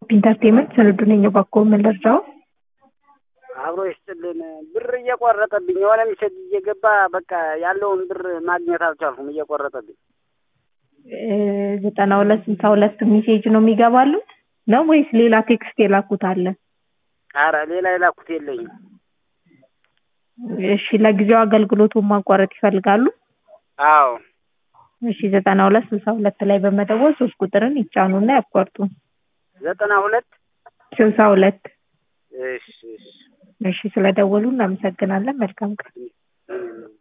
ኢንተርቴንመንት ስንዱ ነኝ። እባክዎ ምን ልርዳው? አብሮ ይስጥልን። ብር እየቆረጠብኝ የሆነ ሚሴጅ እየገባ በቃ ያለውን ብር ማግኘት አልቻልኩም። እየቆረጠብኝ ዘጠና ሁለት ስልሳ ሁለት ሜሴጅ ነው የሚገባሉት ነው ወይስ ሌላ ቴክስት የላኩት አለ? አረ ሌላ የላኩት የለኝም። እሺ ለጊዜው አገልግሎቱን ማቋረጥ ይፈልጋሉ? አዎ እሺ ዘጠና ሁለት ስልሳ ሁለት ላይ በመደወል ሶስት ቁጥርን ይጫኑና ያቋርጡ። ዘጠና ሁለት ስልሳ ሁለት እሺ እሺ እሺ ስለደወሉ እናመሰግናለን። መልካም ቀን። እም